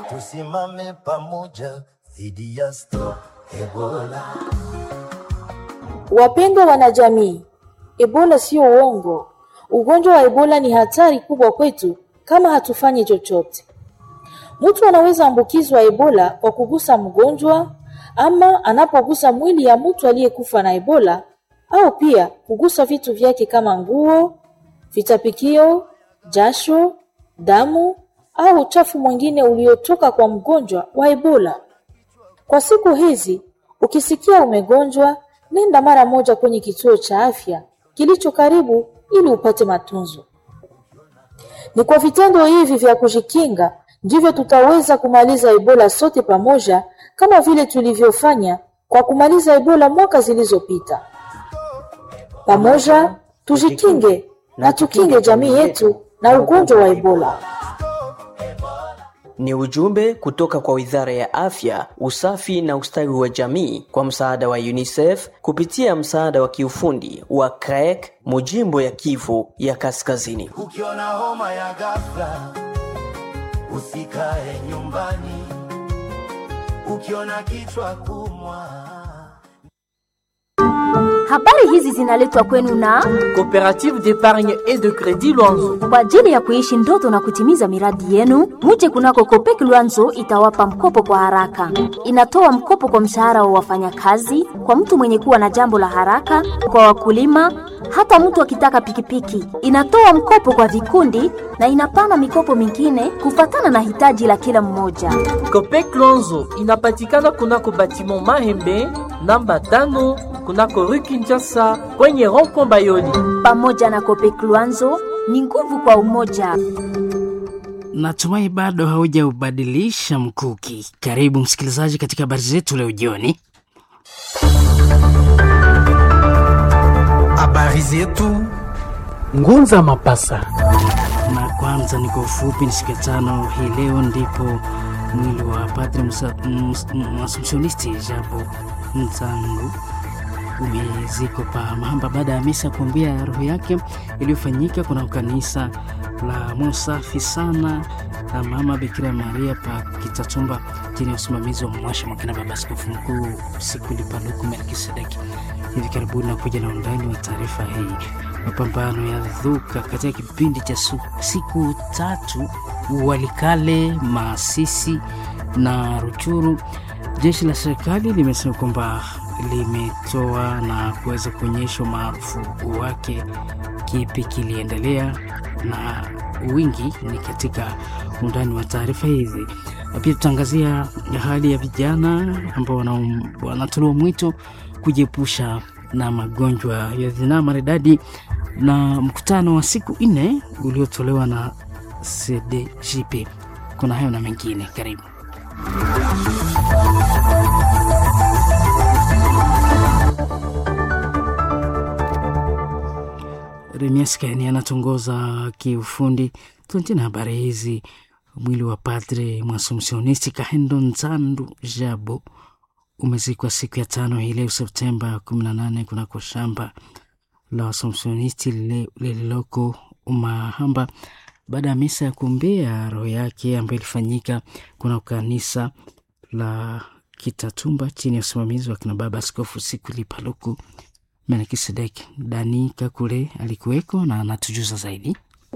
tusimame pamoja dhidi ya Stop Ebola. Wapendwa wanajamii, Ebola sio uongo. Ugonjwa wa Ebola ni hatari kubwa kwetu kama hatufanyi chochote. Mtu anaweza ambukizwa Ebola kwa kugusa mgonjwa ama anapogusa mwili ya mtu aliyekufa na Ebola au pia kugusa vitu vyake kama nguo, vitapikio, jasho, damu au uchafu mwingine uliotoka kwa mgonjwa wa Ebola. Kwa siku hizi, ukisikia umegonjwa, nenda mara moja kwenye kituo cha afya kilicho karibu ili upate matunzo. Ni kwa vitendo hivi vya kujikinga ndivyo tutaweza kumaliza Ebola sote pamoja, kama vile tulivyofanya kwa kumaliza Ebola mwaka zilizopita. Pamoja tujikinge na tukinge jamii yetu na ugonjwa wa Ebola. Ni ujumbe kutoka kwa Wizara ya Afya, Usafi na Ustawi wa Jamii kwa msaada wa UNICEF kupitia msaada wa kiufundi wa CREC mujimbo ya Kivu ya Kaskazini. Ukiona homa ya ghafla, usikae nyumbani. Ukiona kichwa kumwa Habari hizi zinaletwa kwenu na Coopérative d'épargne et de crédit Luanzo. kwa ajili ya kuishi ndoto na kutimiza miradi yenu. Muje kunako Kopek Luanzo itawapa mkopo kwa haraka. Inatoa mkopo kwa mshahara wa wafanyakazi, kwa mtu mwenye kuwa na jambo la haraka, kwa wakulima, hata mtu akitaka pikipiki. Inatoa mkopo kwa vikundi na inapana mikopo mingine kufatana na hitaji la kila mmoja. Copec Luanzo inapatikana kunako batiment Mahembe namba tano kunako rue Kinshasa kwenye rond-point Bayoli. Pamoja na Kopek Luanzo ni nguvu kwa umoja. Natumai bado haujaubadilisha mkuki. Karibu msikilizaji katika habari zetu leo jioni. Habari zetu Ngunza Mapasa. Na kwanza ni kwa ufupi, ni siku ya tano hii leo ndipo mwili wa padre Musa- mus- m- Assumptionisti Jabo Nzangu umezikwa pa Mahamba baada ya misa kuombea roho yake iliyofanyika kuna kanisa la moyo safi sana la Mama Bikira Maria pa Kitatumba chini ya usimamizi wa mwasha mwakina baba askofu mkuu Sikuli Paluku Melkisedeki. Hivi karibuni na kuja na undani wa taarifa hii. Mapambano ya dhuka katika kipindi cha su- siku tatu Walikale, Maasisi na Ruchuru. Jeshi la serikali limesema kwamba limetoa na kuweza kuonyesha umaarufu wake. Kipi kiliendelea na wingi ni katika undani wa taarifa hizi. Na Pia tutaangazia hali ya vijana ambao wana- wanatolewa mwito kujiepusha na magonjwa ya zinaa maridadi na mkutano wa siku nne uliotolewa na CDJP. Kuna hayo na mengine, karibu. Remias Kaini anatongoza kiufundi. Tuanzie na habari hizi. Mwili wa padre mwasumsionisti Kahendo Nzandu Jabo umezikwa siku ya tano hii leo Septemba 18 kunako shamba la wasomsionisti lile- lililoko Mahamba baada ya misa ya kuombea roho yake ambayo ilifanyika kuna kanisa la Kitatumba chini ya usimamizi wa kina baba Askofu Sikuli Paluku Melkisedek. Dani Kakule alikuweko na anatujuza zaidi.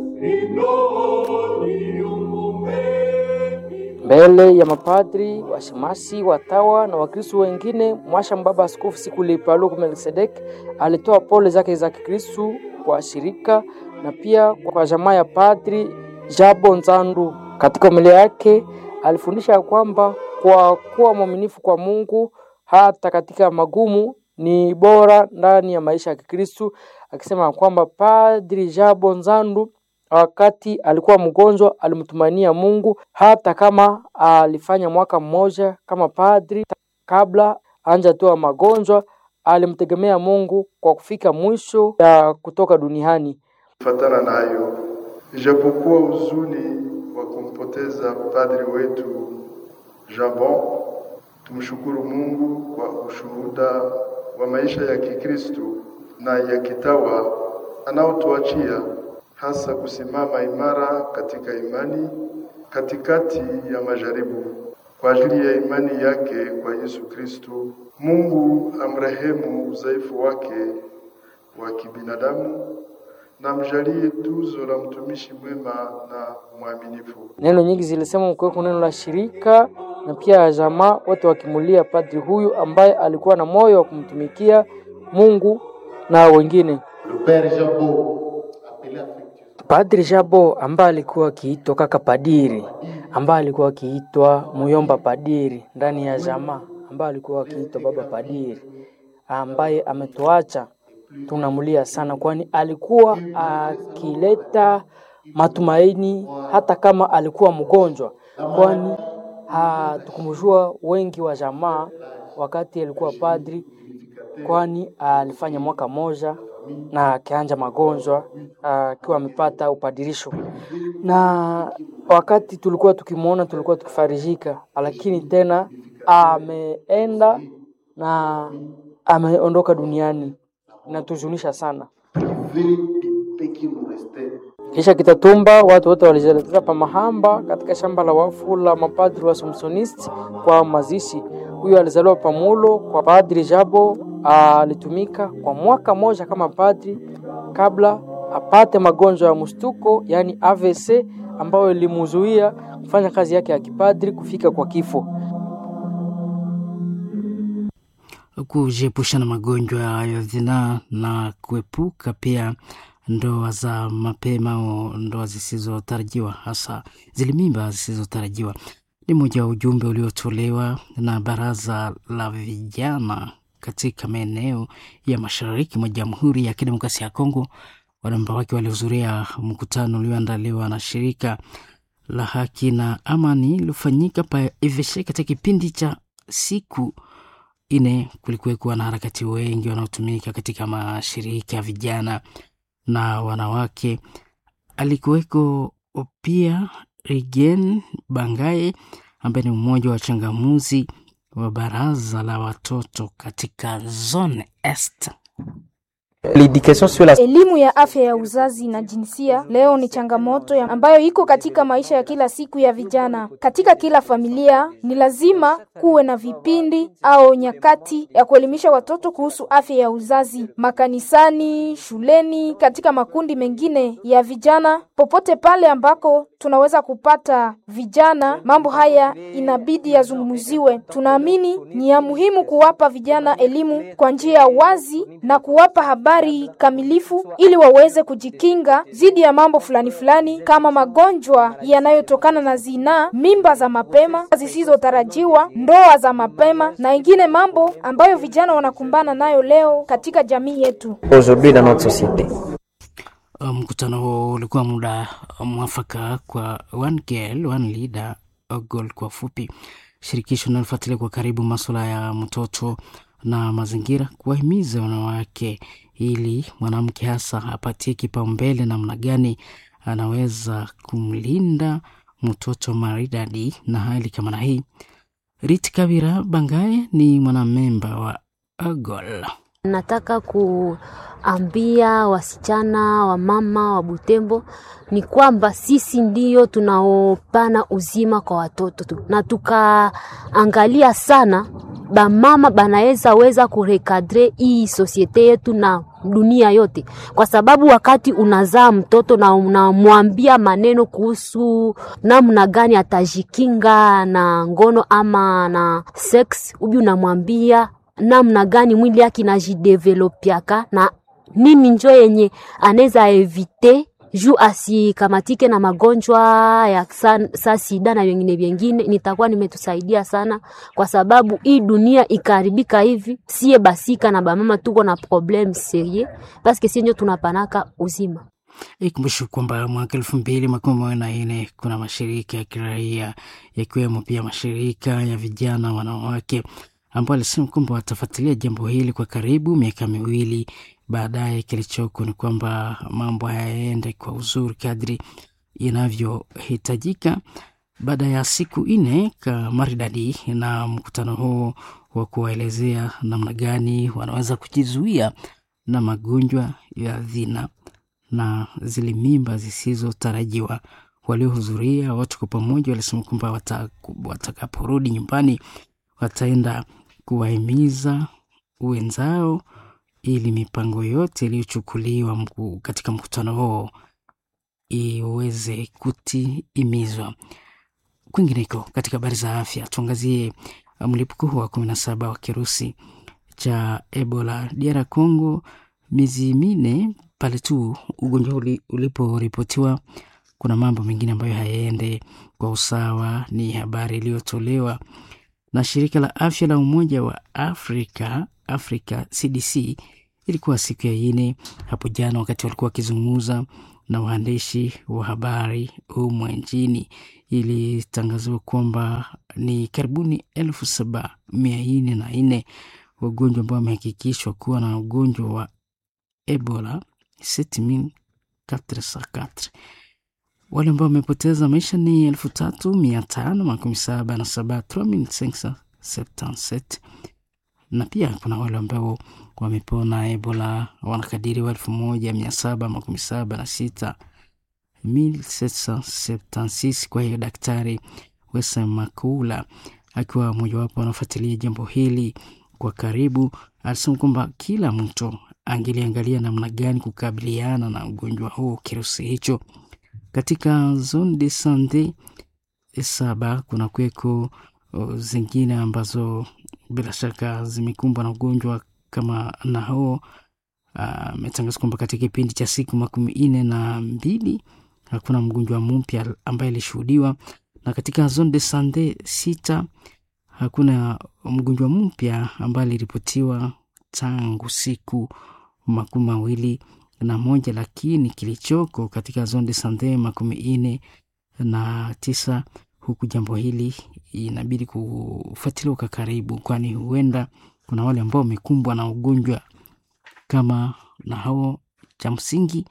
mbele ya mapadri, washemasi, watawa na wakristu wengine. Mwasha mbaba askofu Sikuli Paluku Melkisedek alitoa pole zake za Kikristu kwa shirika na pia kwa jamaa ya padri Jabo Nzandu. Katika homilia yake alifundisha kwamba kwa kuwa mwaminifu kwa Mungu hata katika magumu ni bora ndani ya maisha ya Kikristu, akisema kwamba padri Jabo Nzandu wakati alikuwa mgonjwa alimtumainia Mungu hata kama alifanya mwaka mmoja kama padri. Kabla anjatoa magonjwa, alimtegemea Mungu kwa kufika mwisho ya kutoka duniani. Fatana nayo, ijapokuwa huzuni wa kumpoteza padri wetu Jabon, tumshukuru Mungu kwa ushuhuda wa maisha ya Kikristo na ya kitawa anaotuachia, hasa kusimama imara katika imani katikati ya majaribu kwa ajili ya imani yake kwa Yesu Kristo. Mungu amrehemu udhaifu wake wa kibinadamu na mjalie tuzo la mtumishi mwema na mwaminifu. Neno nyingi zilisema mkuweko neno la shirika na pia jamaa wote wakimulia padri huyu ambaye alikuwa na moyo wa kumtumikia Mungu na wengine. Padri Jabo ambaye alikuwa akiitwa kaka padiri, ambaye alikuwa akiitwa muyomba padiri ndani ya jamaa, ambaye alikuwa akiitwa baba padiri, ambaye ametuacha, tunamulia sana, kwani alikuwa akileta matumaini hata kama alikuwa mgonjwa, kwani hatukumjua wengi wa jamaa wakati alikuwa padri, kwani alifanya mwaka moja na akianja magonjwa akiwa amepata upadirisho, na wakati tulikuwa tukimwona tulikuwa tukifarijika, lakini tena ameenda na ameondoka duniani, inatuzunisha sana. Kisha Kitatumba, watu wote walijielekeza pa Mahamba katika shamba la wafu la mapadri wa Somsonisti kwa mazishi. Huyo alizaliwa Pamulo kwa Padri Jabo, alitumika kwa mwaka moja kama padri kabla apate magonjwa ya mshtuko, yaani AVC, ambayo ilimuzuia kufanya kazi yake ya kipadri kufika kwa kifo. kujiepusha na magonjwa ya zinaa na kuepuka pia ndoa za mapema au ndoa zisizotarajiwa, hasa zile mimba zisizotarajiwa, ni moja wa ujumbe uliotolewa na baraza la vijana katika maeneo ya mashariki mwa Jamhuri ya Kidemokrasia ya Kongo. Wanamemba wake walihudhuria mkutano ulioandaliwa na shirika la haki na amani iliyofanyika pa Eveshe katika kipindi cha siku ine. Kulikuwekwa na harakati wengi wanaotumika katika mashirika ya vijana na wanawake. Alikuweko pia Regen Bangaye ambaye ni mmoja wa changamuzi wa baraza la watoto katika zone est. Elimu ya afya ya uzazi na jinsia leo ni changamoto ya ambayo iko katika maisha ya kila siku ya vijana. Katika kila familia ni lazima kuwe na vipindi au nyakati ya kuelimisha watoto kuhusu afya ya uzazi, makanisani, shuleni, katika makundi mengine ya vijana, popote pale ambako tunaweza kupata vijana, mambo haya inabidi yazungumziwe. Tunaamini ni ya muhimu kuwapa vijana elimu kwa njia ya wazi na kuwapa habari kamilifu ili waweze kujikinga dhidi ya mambo fulani fulani kama magonjwa yanayotokana na zinaa, mimba za mapema zisizotarajiwa, ndoa za mapema na ingine mambo ambayo vijana wanakumbana nayo leo katika jamii yetu. Mkutano huo ulikuwa muda mwafaka kwa one girl, one leader, a goal kwa fupi. Shirikisho linalofuatilia kwa karibu masuala ya mtoto na mazingira, kuwahimiza wanawake ili mwanamke hasa apatie kipaumbele namna gani anaweza kumlinda mtoto maridadi na hali kama na hii. Rit Kabira Bangaye ni mwanamemba wa AGOL. Nataka kuambia wasichana wa mama wa Butembo ni kwamba sisi ndiyo tunaopana uzima kwa watoto tu, na tukaangalia sana bamama banaweza weza kurekadre hii sosiete yetu na dunia yote, kwa sababu wakati unazaa mtoto na unamwambia maneno kuhusu namna gani atajikinga na ngono ama na sex, ubi unamwambia namna gani mwili yake inajidevelopiaka na nini njo yenye anaweza evite juu asikamatike na magonjwa ya sa, sa sida na vingine vingine, nitakuwa nimetusaidia sana, kwa sababu hii dunia ikaharibika hivi, sie basika na bamama tuko na problem serie paske sie njo tunapanaka uzima. Ikumbushe kwamba mwaka elfu mbili makumi mawili na nne kuna mashirika ya kiraia yakiwemo pia mashirika ya vijana wanawake ambao alisema kwamba watafuatilia jambo hili kwa karibu miaka miwili baadaye. Kilichoko ni kwamba mambo hayaende kwa uzuri kadri inavyohitajika. Baada ya siku nne ka maridadi na mkutano huo wa kuwaelezea namna gani wanaweza kujizuia na magonjwa ya dhina na zile mimba zisizotarajiwa, waliohudhuria wote kwa pamoja walisema kwamba wata, watakaporudi nyumbani wataenda kuwahimiza wenzao ili mipango yote iliyochukuliwa mku, katika mkutano huo iweze kutimizwa. Kwingineko katika habari za afya, tuangazie mlipuko huu wa kumi na saba wa kirusi cha Ebola DR Congo, miezi minne pale tu ugonjwa uliporipotiwa. Kuna mambo mengine ambayo hayaende kwa usawa. Ni habari iliyotolewa na shirika la afya la Umoja wa Afrika Africa CDC. Ilikuwa siku ya ine hapo jana, wakati walikuwa wakizungumza na waandishi wa habari humu nchini, ilitangazwa kwamba ni karibuni elfu saba mia nne na nne wagonjwa ambao wamehakikishwa kuwa na ugonjwa wa Ebola 7404 wale ambao wamepoteza maisha ni elfu tatu mia tano makumi saba na saba na pia kuna wale ambao wamepona Ebola wanakadiriwa elfu moja mia saba makumi saba na sita 1776. Kwa hiyo Daktari Wesa Makula akiwa mojawapo wanafuatilia jambo hili kwa karibu, alisema kwamba kila mtu angeliangalia namna gani kukabiliana na ugonjwa huu, kirusi hicho. Katika zone de sante saba kuna kweko zingine ambazo bila shaka zimekumbwa na ugonjwa kama na huo. Ametangaza uh, kwamba katika kipindi cha siku makumi nne na mbili hakuna mgonjwa mpya ambaye alishuhudiwa, na katika zone de sante sita hakuna mgonjwa mpya ambaye aliripotiwa tangu siku makumi mawili na moja, lakini kilichoko katika zone de sante makumi nne na tisa huku jambo hili inabidi kufuatiliwa kwa karibu, kwani huenda kuna wale ambao wamekumbwa na ugonjwa kama na hao. Cha msingi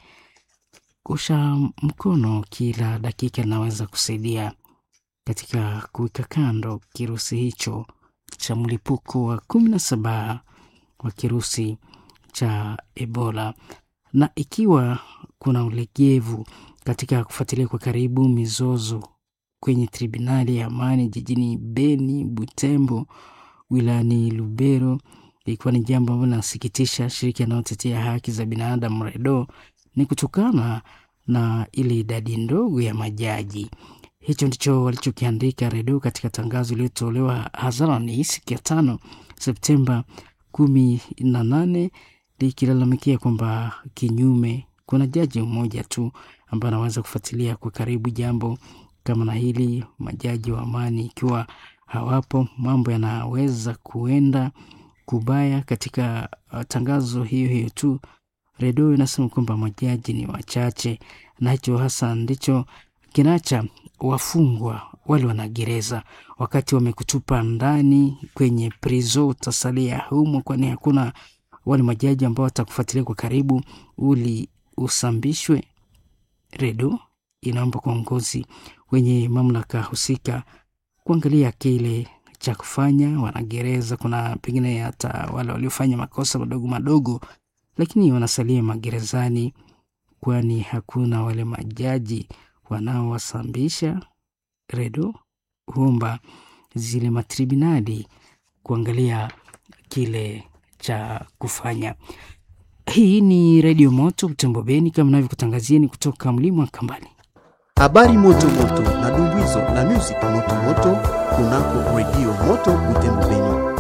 kusha mkono kila dakika inaweza kusaidia katika kuweka kando kirusi hicho cha mlipuko wa kumi na saba wa kirusi cha Ebola. Na ikiwa kuna ulegevu katika kufuatilia kwa karibu mizozo kwenye tribunali ya amani jijini Beni, Butembo, wilayani Lubero, ikiwa ni jambo ambalo linasikitisha shirika inayotetea haki za binadamu REDO, ni kutokana na ile idadi ndogo ya majaji. Hicho ndicho walichokiandika REDO katika tangazo iliyotolewa hadharani siku ya tano Septemba kumi na nane likilalamikia kwamba kinyume kuna jaji mmoja tu ambaye anaweza kufuatilia kwa karibu jambo kama na hili. Majaji wa amani ikiwa hawapo, mambo yanaweza kuenda kubaya. Katika uh, tangazo hiyo hiyo tu redio inasema kwamba majaji ni wachache, na hicho hasa ndicho kinacha wafungwa wale wanagereza wakati wamekutupa ndani kwenye prizo, utasalia humo, kwani hakuna wale majaji ambao watakufuatilia kwa karibu uli usambishwe. Redo inaomba kwa uongozi wenye mamlaka husika kuangalia kile cha kufanya wanagereza. Kuna pengine hata wale waliofanya makosa madogo madogo, lakini wanasalia magerezani, kwani hakuna wale majaji wanaowasambisha. Redo huomba zile matribunali kuangalia kile cha kufanya. Hii ni Redio Moto Butembo Beni, kama navyokutangazieni kutoka mlima wa Kambani. Habari moto moto na dumbuizo na music moto moto kunako Redio Moto Butembo Beni.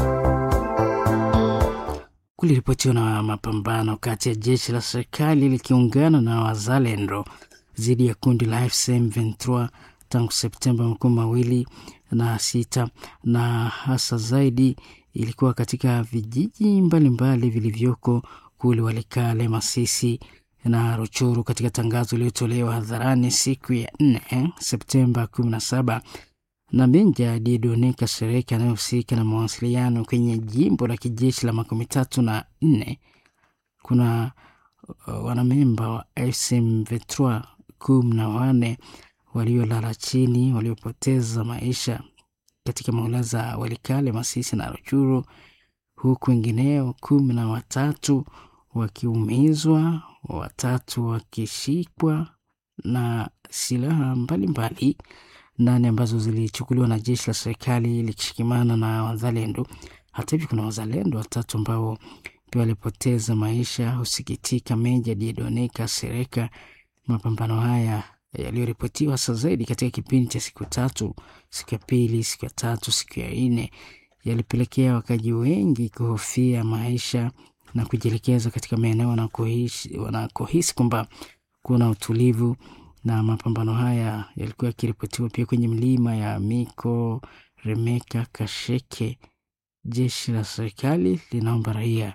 Kuliripotiwa na mapambano kati ya jeshi la serikali likiungana na wazalendo dhidi ya kundi la AFC M23 tangu Septemba makumi mawili na sita na hasa zaidi ilikuwa katika vijiji mbalimbali vilivyoko kule Walikale, Masisi na Ruchuru. Katika tangazo iliyotolewa hadharani siku ya nne Septemba kumi na saba na Benja Diedone Kasereka anayehusika na mawasiliano kwenye jimbo la kijeshi la makumi tatu na nne kuna uh, wanamemba wa M23 kumi na wane waliolala chini waliopoteza maisha katika maula za Walikale, Masisi na Ruchuru, huku wengineo kumi na watatu wakiumizwa, watatu wakishikwa na silaha mbalimbali nane ambazo zilichukuliwa na jeshi la serikali likishikimana na wazalendo. Hata hivyo, kuna wazalendo watatu ambao pia walipoteza maisha. Husikitika Meja Diedone Kasereka. Mapambano haya yaliyoripotiwa hasa zaidi katika kipindi cha siku tatu, siku ya pili, siku ya tatu, siku ya nne, yalipelekea wakaji wengi kuhofia maisha na kujielekeza katika maeneo wanakohisi wanakohisi kwamba kuna utulivu. Na mapambano haya yalikuwa yakiripotiwa pia kwenye milima ya Miko, Remeka, Kasheke. Jeshi la serikali linaomba raia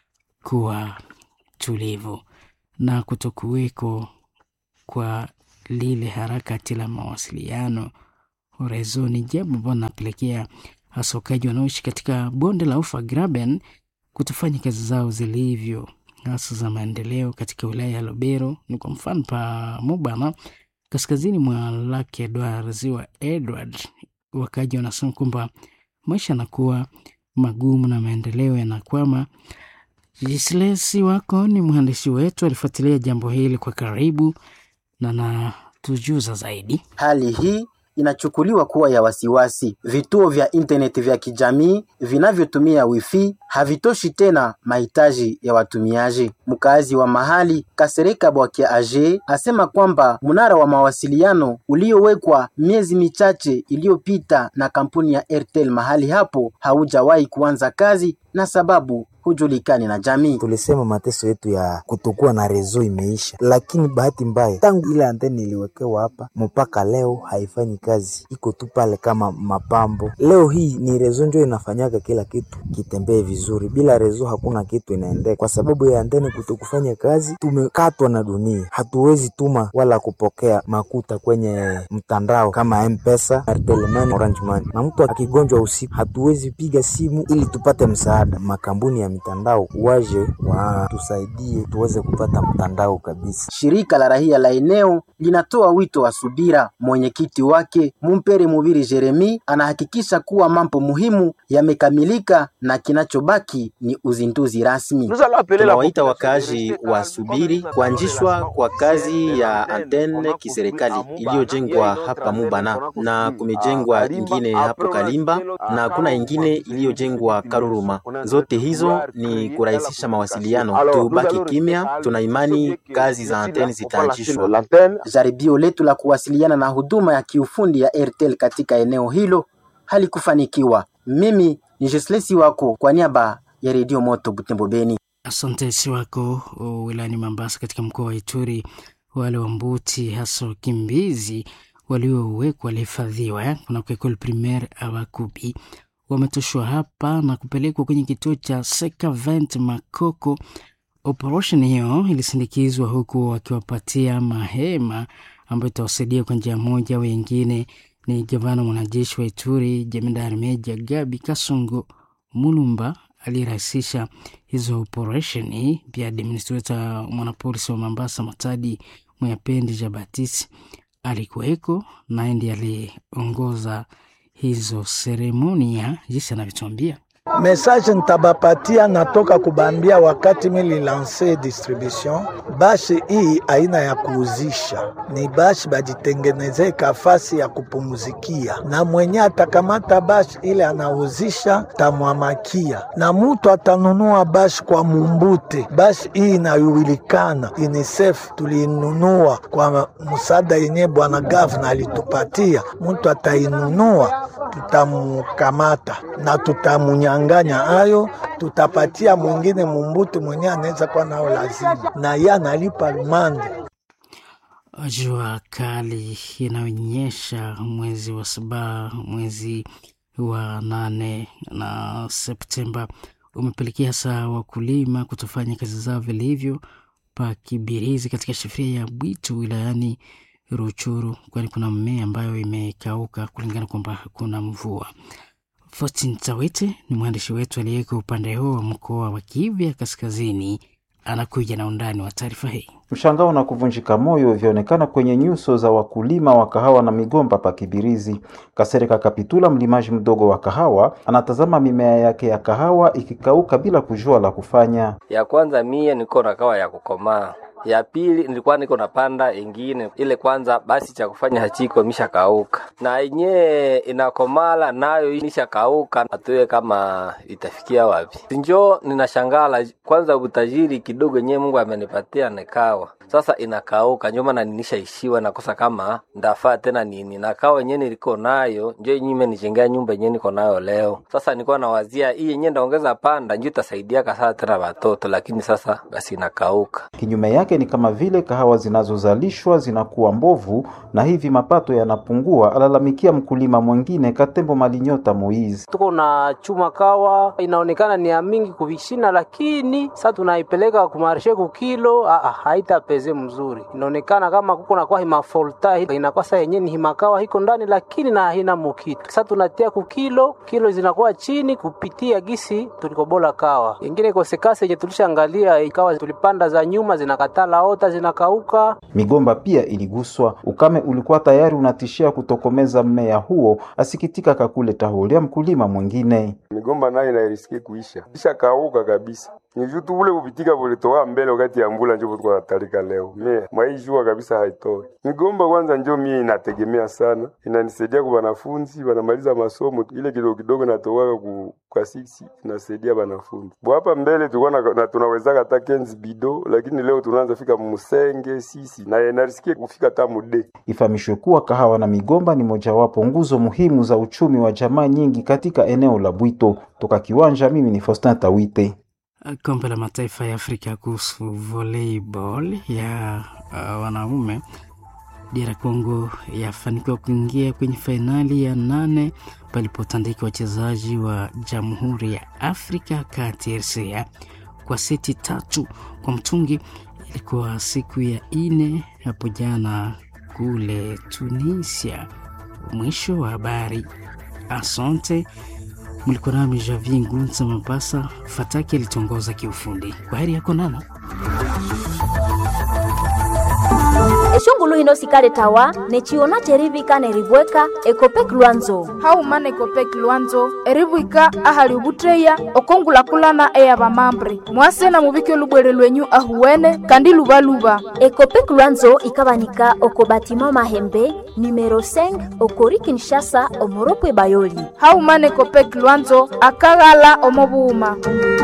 kuwa tulivu na kutokuweko kwa lile harakati la mawasiliano rezo ni jambo ambalo linapelekea hasa wakaji wanaoishi katika bonde la ufa Graben kutofanya kazi zao zilivyo, hasa za maendeleo katika wilaya ya Lobero. Ni kwa mfano pa Mubana, kaskazini mwa Lake Edward, ziwa Edward, wakaji wanasema kwamba maisha yanakuwa magumu na maendeleo yanakwama. Jislesi wako ni mhandisi wetu, alifuatilia jambo hili kwa karibu na natujuza zaidi. Hali hii inachukuliwa kuwa ya wasiwasi. Vituo vya intaneti vya kijamii vinavyotumia wifi havitoshi tena mahitaji ya watumiaji. Mkazi wa mahali Kasereka Bwakia Age asema kwamba mnara wa mawasiliano uliowekwa miezi michache iliyopita na kampuni ya Airtel mahali hapo haujawahi kuanza kazi na sababu hujulikani na jamii. Tulisema mateso yetu ya kutokuwa na rezo imeisha, lakini bahati mbaya, tangu ile anteni iliwekewa hapa mpaka leo haifanyi kazi, iko tu pale kama mapambo. Leo hii ni rezo ndio inafanyaga kila kitu kitembee vizuri, bila rezo hakuna kitu inaendeka. Kwa sababu ya anteni kutokufanya kazi, tumekatwa na dunia, hatuwezi tuma wala kupokea makuta kwenye mtandao kama M-Pesa, Airtel Money, Orange Money, na mtu akigonjwa usiku hatuwezi piga simu ili tupate msaada. Makampuni ya mitandao waje watusaidie tuweze kupata mtandao kabisa. Shirika la rahia la eneo linatoa wito wa subira. Mwenyekiti wake Mumpere Mubiri Jeremi anahakikisha kuwa mambo muhimu yamekamilika na kinachobaki ni uzinduzi rasmi. Tunawaita wakaaji wasubiri kuanzishwa kwa kazi ya antene kiserikali iliyojengwa hapa Mubana na kumejengwa ingine hapo Kalimba na kuna ingine iliyojengwa Karuruma. Zote hizo ni kurahisisha mawasiliano. Tubaki kimya, tuna imani kazi za anteni zitaanzishwa. Jaribio letu la kuwasiliana na huduma ya kiufundi ya Airtel katika eneo hilo halikufanikiwa. Mimi ni Jeslesi wako kwa niaba ya Redio Moto Butembo Beni. Asante si wako wilayani Mambasa katika mkoa wa Ituri. Wale wa Mbuti hasa wakimbizi waliowekwa walihifadhiwa kunako ekole primaire Abakubi wametoshwa hapa na kupelekwa kwenye kituo cha Sekavent Makoko. Operation hiyo ilisindikizwa huku wakiwapatia mahema ambayo itawasaidia kwa njia moja au nyingine. Ni gavana mwanajeshi wa Ituri jemedari meja Gabi Kasongo Mulumba aliyerahisisha hizo operesheni. Pia administrator mwanapolisi wa Mombasa Matadi Mwayapendi Jabatisi alikuweko naye ndiye aliongoza hizo seremonia, jinsi anavyotuambia. Message nitabapatia natoka kubambia wakati mililanse distribution bashi hii aina ya kuuzisha ni bashi bajitengeneze kafasi ya kupumuzikia, na mwenye atakamata bashi ile anauzisha tamwamakia, na mutu atanunua bashi kwa mumbute. Bashi hii inajulikana UNICEF tuliinunua kwa msaada yenye bwana gavana alitupatia. Mutu atainunua tutamukamata na tutamunyanganya ayo, tutapatia mwingine mumbutu mwenye anaweza kuwa nao lazima, na ye analipa lumande. Jua kali inaonyesha mwezi wa saba, mwezi wa nane na Septemba umepelekea hasa wakulima kutofanya kazi zao vilivyo pa Kibirizi katika shefria ya Bwitu wilayani Ruchuru, kwani kuna mmea ambayo imekauka kulingana kwamba hakuna mvua. Fortin Tawete ni mwandishi wetu aliyeko upande huo wa mkoa wa Kivu Kaskazini, anakuja na undani wa taarifa hii. Mshangao na kuvunjika moyo vyaonekana kwenye nyuso za wakulima wa kahawa na migomba pa Kibirizi. Kasereka Kapitula, mlimaji mdogo wa kahawa, anatazama mimea yake ya kahawa ikikauka bila kujua la kufanya. Ya kwanza mie niko na kawa ya kukomaa ya pili nilikuwa niko napanda ingine ile kwanza, basi cha kufanya hachiko misha kauka, na yenyewe inakomala nayo misha kauka, atuye kama itafikia wapi. Njo ninashangala kwanza, utajiri kidogo yenyewe Mungu amenipatia nikawa sasa inakauka, njo maana ninishaishiwa nakosa kama ndafaa tena nini, na kawa yenyewe niliko nayo njo yenyewe imenijengea nyumba yenyewe niko nayo leo. Sasa nilikuwa nawazia hii yenyewe ndaongeza panda, njo itasaidia kasaa tena watoto, lakini sasa basi inakauka. Kinyume yake ni kama vile kahawa zinazozalishwa zinakuwa mbovu na hivi mapato yanapungua, alalamikia mkulima mwingine Katembo Malinyota Moizi. tuko na chuma kawa inaonekana ni ya mingi kuvishina, lakini sasa tunaipeleka kumarshe kukilo, ah, ah, haitapeze mzuri. Inaonekana kama kuko nakuwa himafolta inakuwa saa yenyewe ni himakawa hiko ndani, lakini na haina mukitu. Sasa tunatia kukilo, kilo zinakuwa chini kupitia gisi tulikobola kawa. Ingine kosekase yenye tulishaangalia ikawa tulipanda za nyuma zinakatala ota zinakauka. Migomba pia iliguswa. Ukame ulikuwa tayari unatishia kutokomeza mmea huo, asikitika Kakule Tahulia, mkulima mwingine. migomba nayo inairiski kuisha isha kauka kabisa ni vitu ule kupitika vulitoka mbele wakati ya mbula njo tuko natalika leo me mwaijua kabisa haitoi migomba kwanza njo mie inategemea sana inanisaidia kwa wanafunzi wanamaliza masomo ile kidogo kidogo natowaka ku kwa sisi inasaidia wanafunzi bo hapa mbele tulikuwa na, na tunawezaka hata kenzi bido lakini leo tunaanza fika musenge sisi na inarisikia kufika hata mude Ifahamishwe kuwa kahawa na migomba ni mojawapo nguzo muhimu za uchumi wa jamaa nyingi katika eneo la Bwito. Toka kiwanja, mimi ni Faustin Tawite. Kombe la Mataifa ya Afrika kuhusu volleyball ya uh, wanaume, DR Congo yafanikiwa kuingia kwenye fainali ya nane palipotandika wachezaji wa Jamhuri ya Afrika Kati RCA kwa seti tatu kwa mtungi. Ilikuwa siku ya ine hapo jana kule Tunisia. Mwisho wa habari. Asante. Mlikuwa nami Javier Ngunza Mabasa. Fataki alitongoza kiufundi. Kwa heri yako nana eshongulu hino sikale tawa nechiona cherivika neribweka ekopek lwanzo haumana ekopek lwanzo eribwika ahali ubutreya okongulakulana eya bamambre mwase na mubike olubwere lwenyu ahuwene kandi lubaluba ekopek lwanzo ikabanika oko batima mahembe numero 5 okori kinshasa omoropwe bayoli haumana ekopek lwanzo akaghala omobuuma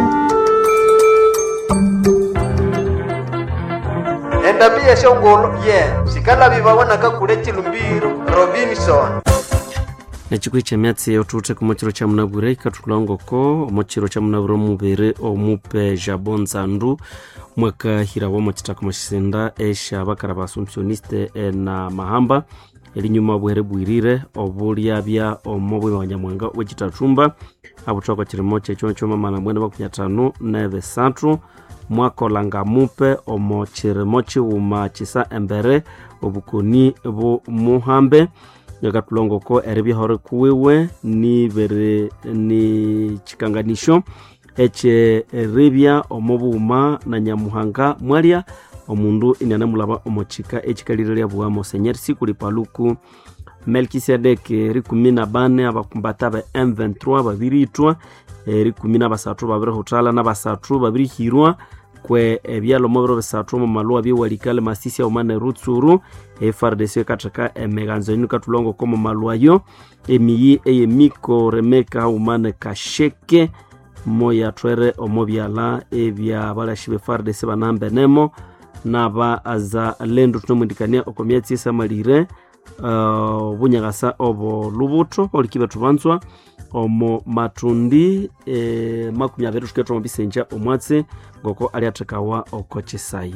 endabia shongolo ye sikalabi babonaka kule chilumbiro robinson nechikwi cha myatsi otute kumochiro cha munabwire ikatulangoko omochiro cha munabwire omubiri omupe jabo nzandu mwakahira wamo chitaka mashisinda esha bakara ba assumptioniste na mahamba elinyuma bwere bwirire obulyabya omo bwima banyamwanga wechitatumba abutokwa chirimo checho chomamana mwene makumya tano neve satu mwakolanga mupe omo chirimo chiwuma chisa embere obukoni bumuhambe nyakatulongoko eribyahore kuwiwe nibere ni chikanganisho eche ribya omo buuma na nyamuhanga mwalya omundu inianamulaba omo chika echikalire lyabuwamo senyeri sikuli paluku melkisedeki rikumi na bane abakumbata ba m23 babiritwa rikumi na basatu babirihutala na basatu babirihirwa kwe ebyalo mobiro bisatu mu maluwa byewalikale masisi aumane rutsuru efrdc ekatheka emighanzo yinu katulongo ko mu maluwa yo emiyi eyemiko remeka aumane kasheke moya twere omo byala ebya balashi be frdc banambenemo naba aza lendo tunomwindikania oko myatsi esamalire uh, bunyagasa obo lubuto oliki betu banzwa omo matundi eh, makumi abiri tuketwa omo bisenja omwatsi ngoko aliathekawa oko chisayi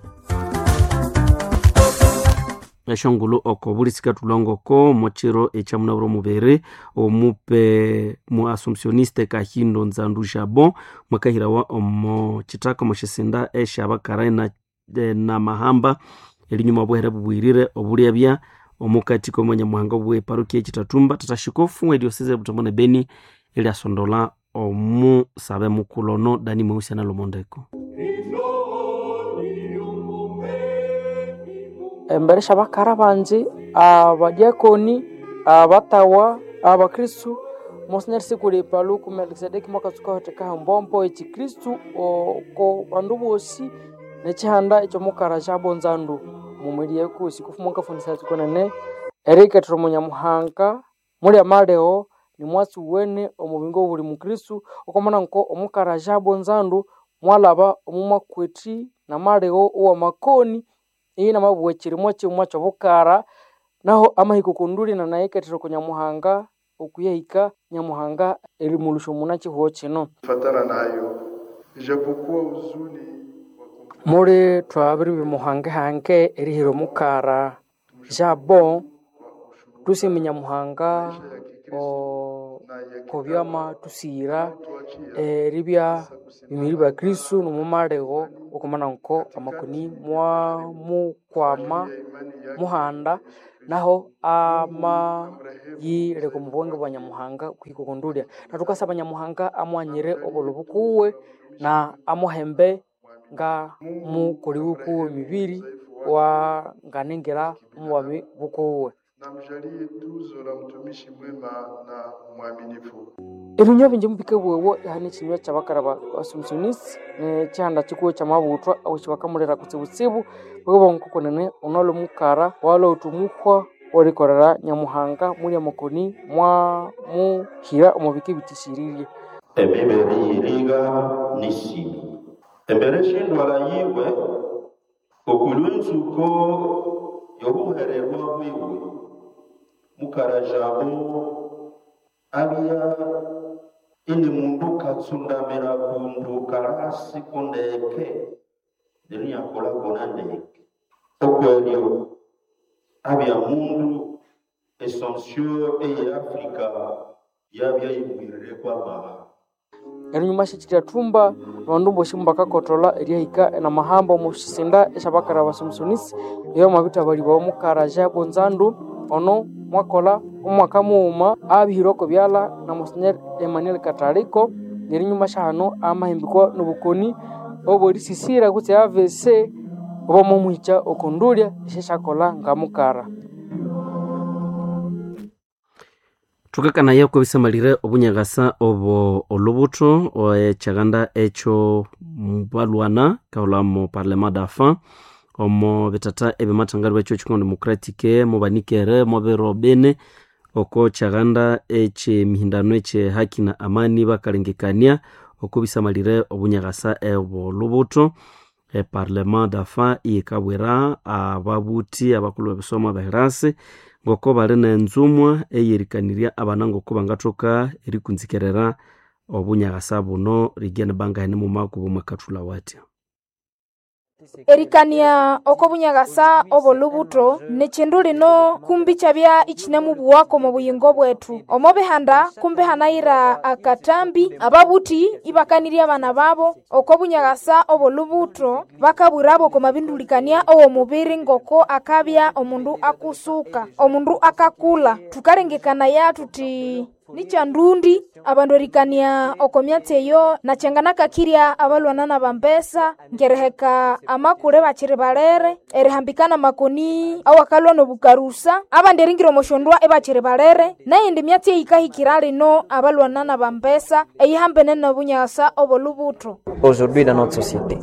eshongulu oko bulisika tulongoko mochiro echamunaburo mubere omupe mu assumptioniste kahindo nzandu jabo mwakahirawa omo chitaka moshisinda eshabakarai na, na mahamba elinyuma bwehere bubwirire obulyabya omukati komonyamuhanga bwe parukia echitatumba tatashikofu edioseze butambone beni eliasondola omusabe mukulono dani mweusi analomondeko embere shabakara banje abadiakoni abatawa abakristu monsignor sikuli paluku melkisedeki mwakatsuka hotekaha mbombo echikristu oko bandu bosi nechihanda ekyomukara kyabonzandu mumweli yekusi kufumuka fundisa tsikonene erikethera omunyamuhanga muli amaleo ni mwatsi uwene omubingo buli mukristu okomana nko omukara kyabonzandu mwalaba omumwakweti namaleo owamakoni iyi namabugha ekirimo kimwa kyobukara naho amahiko kunduli nanayikethera oku nyamuhanga okuyahika nyamuhanga erimulusha omuna kihuho kino fatana nayo ijapokuwa uzuni muli twabiri bimuhangehange erihira omukara jabo tusime nyamuhanga o- kobyama tusiyira eribya bimiri bya kristu nomumalego okumana nko amakoni mwamukwama muhanda naho amayileka omubwenge bwa nyamuhanga kuhika okundulya natukasaba nyamuhanga amwanyire obolo bukuwe na amuhembe nga mukoli bukuwe mibiri wanganengera omubwami bukuwe namjalie tuzo la mtumishi mwema na mwaminifu ebinywa bingi mubike bwewo ihani ekinywa kyabakara basumusunisi nekyihanda kikuwe kyamabutwa aho kibakamulira kutsibutsibu bwebo nkukunene onolo mukara wala utumuhwa orikorera nyamuhanga muli amakoni mwamuhira omubike bitishiririe emibere yiriga n'isimu embere shindwala yiwe okulwenzuko yobuhererwa bwiwe mukarajabo abya ini mundu katsundamira kundu karasi kundeke niriyakola kona ndeke okwelyo abya mundu esonsio eye afrika yabya yibwirire kwamaha erunyuma shikirya thumba abandu boshi mubakakotola eryahika namahamba omushisinda esyabakara basumusunisi iyo mabithabalibwa omukara jabonzandu ono mwakola omwaka mughuma abihire oko byala na monsignor emmanuel kataliko nerinyuma syahano amahimbikwa nobukoni oborisisira kutse avc obomomuhikya okundulya esyasyakola ngamukara thukakanaya kwebisamalire obunyakasa obo olubutho ekyaganda ekyo mubalwana kaula mu parlement dafa omo bitata ebimathangalibwa ekyo ekikongo democratic mubanikere mubiro bine oko kyaganda ekyemihindano ekye haki na amani bakalengekania oko bisamalire obunyakasa obo olubutho eparlement dafa iyikabwira ababuthi abakulhu bebisomo abahirasi ngoko bali nenzumwa eyerikanirya abana ngoko bangathoka erikunzikerera obunyakasa buno rigene bangahene mumakubo mwakathula watya erikania oko bunyagasa obolubuto nekindu lino kumbi kyabya ikinemubuwako mu buyingo bwetu omo bihanda kumbi hanayira akatambi ababuthi ibakanirya abana babo oko bunyagasa obolubuto bakabwirabo oko mabindulikania owomubiri ngoko akabya omundu akusuka omundu akakula tukalengekanaya tuti nichandundi abandu erikania oko myatsi eyo nachanganakakirya abalwana na bambesa ngereheka amakule bakiri balere erihambikana makoni awakalwa nobukarusa abandi eringira omoshondwa ebakiri balere neyindi myatsi eyikahikira lino abalwana na bambesa eyihambene nobunyasa obolubuto aujourd'hui dans notre société.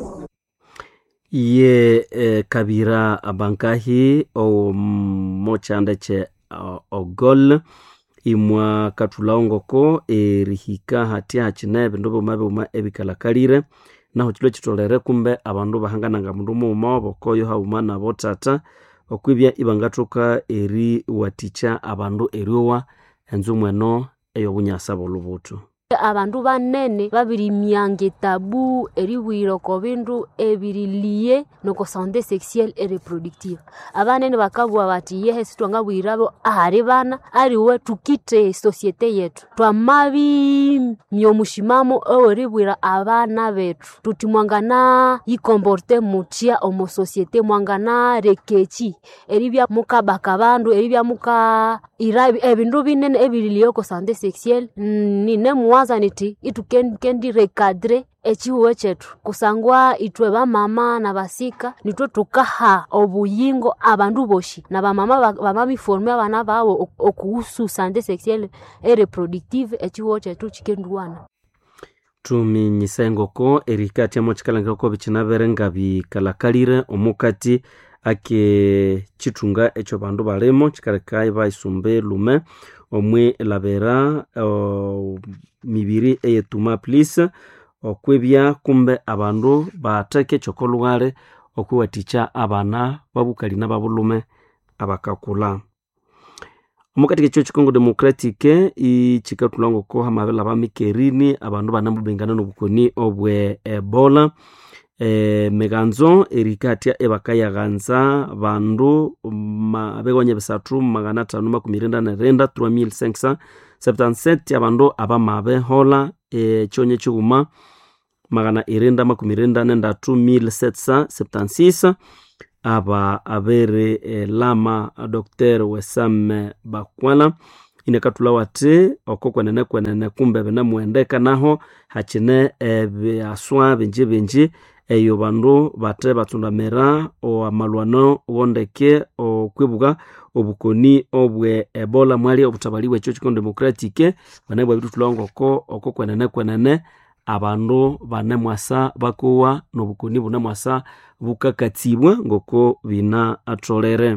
ye eh, kabira abankahi omochanda kye uh, ogol imwa kathulaongoko erihika hatya hakine ebindu biuma biuma ebikalakalire naho kilo kitolere kumbe abandu bahangananga mundu muuma bokoyo hauma nabo tata okwibya ibangathoka eriwathikya abandu eryowa enzumu eno ey'obunyasa bolubuthu abandu banene babirimyanga etabu eribwira oko bindu ebiriliye noko sante sexuelle et reproductive abanene bakabugha bati yehe sitwangabwirabo ahari bana ariwe tukite societe yetu twamabimya omushimamo oweribwira abana betu tuti mwangana yikomporte mutya omo societe mwangana rekeki eribya mukabaka abandu eribya muka ira ebindu binene ebiriliye oko sante sexuelle nine muwaza niti itu kendi recadre echihuwe chetu kusangwa itwe bamama na basika nitwe tukaha obuyingo abandu boshi na bamama bamabiforme abana babo okuhusu sante sexuelle et reproductive echihuwe chetu chikenduwana tuminyisa engoko erikati amo chikalangiro ko bichinabere nga bikalakalire omukati ake chitunga echo bandu balimo chikaleka baisumbe lume omwe labera uh, mibiri eyetuma please okwebya kumbe abandu bateke chokolwale okwiwathikya abana babukali nababulume abakakula omukati kekyo chikongo democratic ichikathulwa ngoko hamabela bamikerini abandu banamubengana nobukoni obwe ebola e, miganzo erikatya ebakayaghanza bandu begonya bisathu magana athanu makumi renda nerenda 3577 abandu abamabehola ekyonye kighuma magana irenda makumi renda nendatu 1776 aba abere e, lama dr wesam bakwala inekathula wathi oko kwenene kwenene kumbe binemuhendeka naho hakine ebyaswa binji binji eyo bandu bathe batsundamira amalwano wondeke okwibuka obukoni obwe ebola mwali obutabali bwekyo chikongo democratic bane bwabituthulwa ngoko oko kwenene kwenene abandu banemwasa bakowa nobukoni bunemwasa bukakatsibwa ngoko bina atholere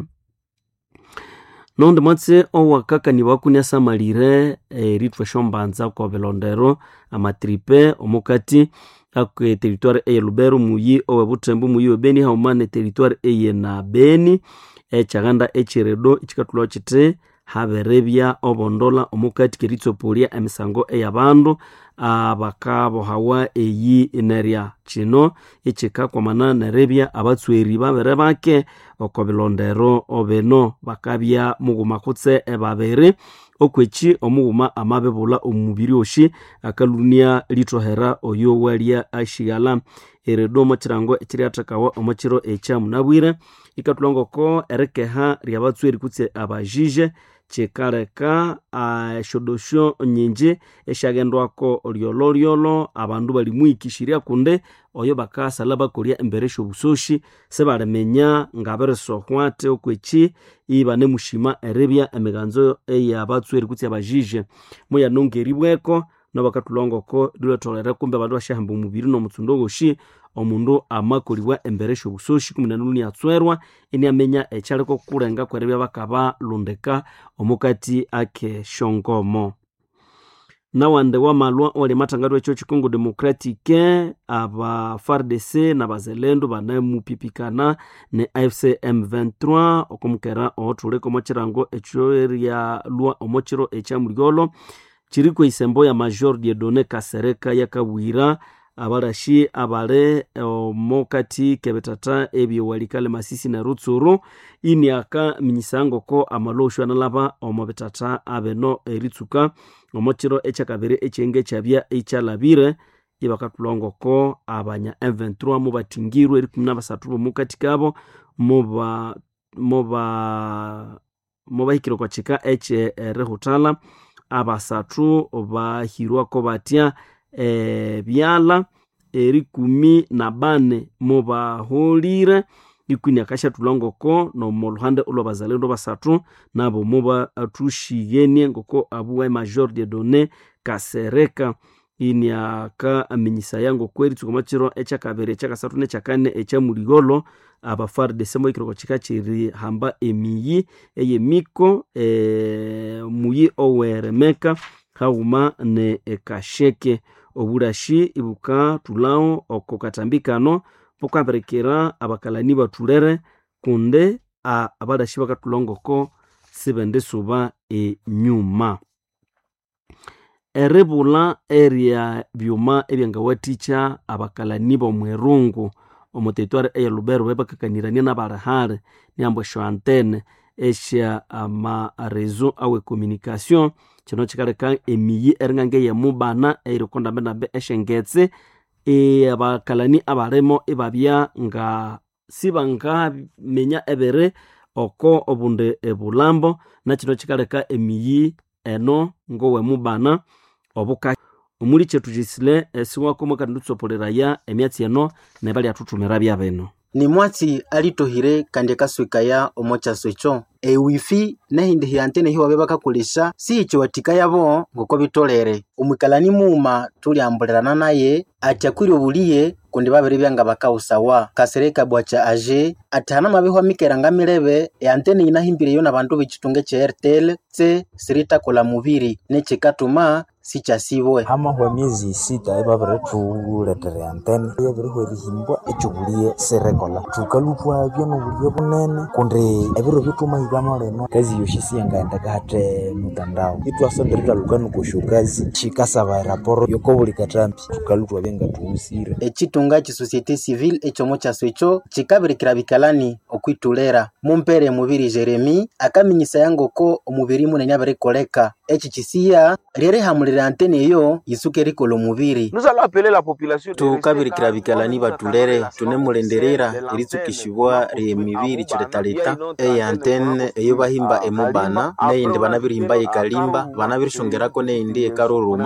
nondi mwatse owakakaniwa wakuni asamalire erithwa esyombanza kwa bilondero amatripe omukati akwe teritwari eye lubero muyi owe butembo muyi we beni hauma ne teritwari eye na beni ekyaganda ekiredo ikikathulwa kiti haberebya obondola omukati keritsopolia emisango eyabandu abakabohawa eyi nerya kino ikikakwamana nerebya abatsweri babere bake oko bilondero obino bakabya mughuma kutse ebabiri okweki omughuma amabibula omubiri oshi akalunia lithohera oyo walya ashighala eredo omukirango ekiryathekawa omukiro ekyamunabwire ikathulwa ngoko erikeha ryabatsweri kutse abajije kikaleka eshodosho nyinji esyagendwako lyololyolo abandu balimwikishirya kundi oyo bakasala bakolya embere esyobusoshi sibaliminya ngabirisohwate okweki ibanemushima eribya emiganzo eyabatsweri kutse abajije muyanongeribweko nabakathulwa ngoko liletholere kumbe abandu basyahamba omubiri nomutsundo woshi omundu amakolibwa embere esyobusoshi kumunanulu niatswerwa iniamenya ekyaliko kulenga kweribya bakabalundika omukati ake syongomo nawandi wamalwa owali amathangatho ekyo chikongo democratic aba fardc nabazelendo banemupipikana ne afc m23 okomukera othulika omukirango ekyo eryalwa omukiro ekyamulyolo kiriko isembo ya major diedone kasereka yakabwira abarashi abali omukati kebetata ebyowalikale masisi na rutsuru iniaka minyisa ngoko amaloshu analaba omu bitata abeno eritsuka omukiro ekyakabiri ekyenge kyabya ikyalabire ibakathulwa ngoko abanya m23 mubathingirwe erikumi nabasathu bomukati kabo muba muba mubahikire okwa kika ekyerihuthala abasathu bahirwako batya ebyala erikumi na bane mubaholire ikuni akashathulwa ngoko nomuluhande olwabazalendo basathu nabo mubathushiyenie ngoko abuwa major de done kasereka ini akaminyisaya ngoko eritsuka omukiro ekyakabiri ekyakasathu nekyakane ekyamuligolo abafardese mohikire kika kirihamba emiyi eyemiko e, muyi oweremeka haghuma ne ekasheke obulashi ibukathulawo oko katambi kano bukabirikira abakalani bathulere kundi abalashi bakathulwa ngoko sibendisuba enyuma eribula erya byuma ebyangawathikya abakalani bomwirungu omuteritwari eya lubero bebakakanirania nabalihali niambo esyo antene esya amarezo awe communication kino kikaleka emiyi eringange yemubana eirikondambendambe esyengetse abakalani abalimo ibabya nga sibangaminya ebiri oko obundi ebulambo nakino kikaleka emiyi eno ngowemubana obuka omuli kyethu kisile esiwako mwakandi tutsopoleraya emyatsi eno nebalyathuthumira byabino ni mwatsi alitohire kandi akaswekaya omo kyaso ekyo ewifi nehindi hiantene hiwabe bakakolesha si ekyo watika yabo ngoko bitolere omwikalani muuma tuliambulerana naye ati akwiri obuliye kundi babiri byanga bakausawa kasereka bwacha aje ati hana mabeho mikeranga milebe eantene inahimbireyo na bandu bechitunga cha airtel tse siritakola mubiri nechikatuma sichasibwe hamahwa miezi sita ebabirithuletera antene yabirihwa erihimbwa ekyubuliye sirekola thukalupwa byonobuliye bunene kundi ebiro byothumahikamo lino kazi yoshi siyangaendeka hate mutandao itwasonderera lukanukosho kazi shikasaba eraporo yokobuli katambi thukalutwa byengathuhusire echitunga chisosiete civile ekyomo kyaso ekyo chikabirikira bikalani okwitulera mumpere mubiri jeremi akaminyisaya ngoko omubiri munene abirikoleka eki kisiya ryerihamulira antene eyo yisuka erikola omubiri tukabirikira bikalani batulere tunemulenderera eritsukishibwa ryemibiri chiletaleta eye antene eyo bahimba emubana neyindi banabirihimba yekalimba banabirishongerako neyindi yekaruruma